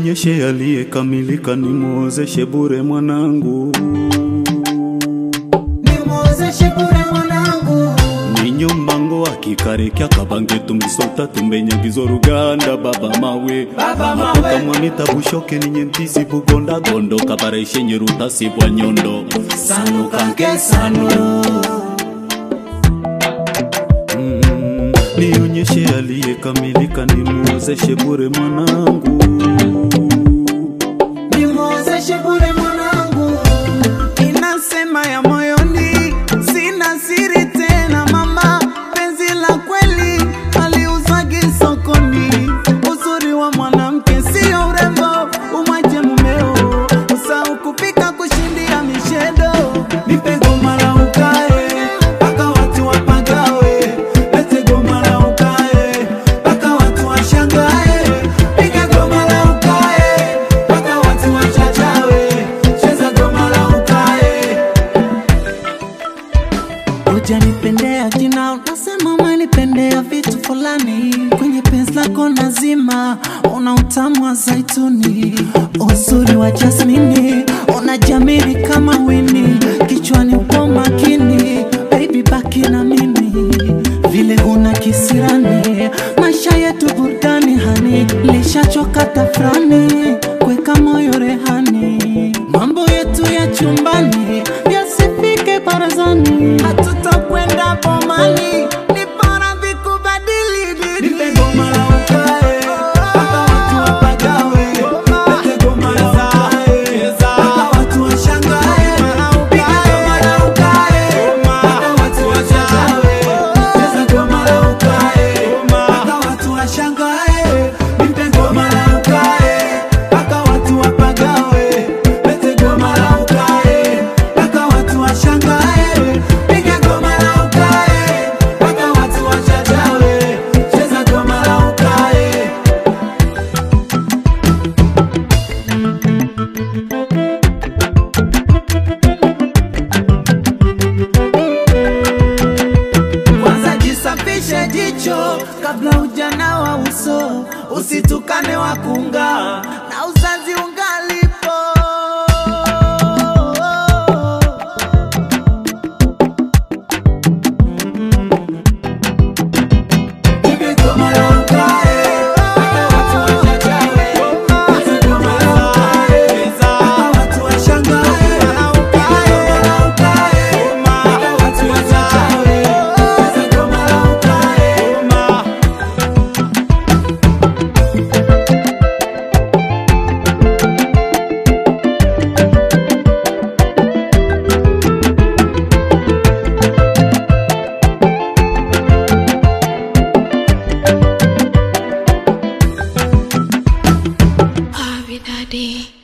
Nionyeshe aliyekamilika, nimwozeshe bure mwanangu, nimwozeshe bure mwanangu ninyo mbango akikarekya kabange tumbisota tumbenyagizo ruganda baba mawe Baba mawe. apokamwanita bushoke ninye ntisi bugonda gondo kabareshenye rutasi bwa nyondo sanu kanke sanu Mm, nionyeshe aliyekamilika, nimwozeshe bure mwanangu, nimwozeshe bure mwanangu inasema ya moyoni sina siri tena mama penzi la kweli aliuzagi sokoni uzuri wa mwanamke sio urembo umwache mumeo usau kupika kushindia mishedo nipe goma la ukae mpaka watu wapagawe lete goma la ukae mpaka watu washangae piga goma la ukae mpaka watu wachachawe cheza goma la ukae Ujanipendea jina, unasema umenipendea vitu fulani. Kwenye penzi lako nazima, una utamu wa zaituni, uzuri wa jasmini, unajamiri kama wini, kichwani upo makini, baby baki na mimi vile huna kisirani, maisha yetu burudani hani, lishachoka tafrani, kweka moyo rehani, mambo yetu ya chumbani yasifike barazani, hatutakwenda bomani, ni bora vikubadili dini. Nipe goma la ukae, mpaka watu wapagawe. Lete goma la ukae, mpaka watu washangae. Piga goma la ukae, mpaka watu washangae. Cheza goma la ukae, mpaka watu washangae. Nipe goma la ukae, mpaka watu wapagawe. Lete goma la ukae, mpaka watu washangae. Piga goma la ukae, mpaka watu washangae. Cheza goma la ukae. Kwanza jisafishe jicho kabla ujana wa uso, usitukane wakunga na uzazi ungalipo. Piga goma la ukae, mpaka watu wachachawe. Piga goma la ukae, mpaka watu washangae. Piga goma la ukae, mpaka watu wachachawe. Piga goma la ukae. Harvey Daddy.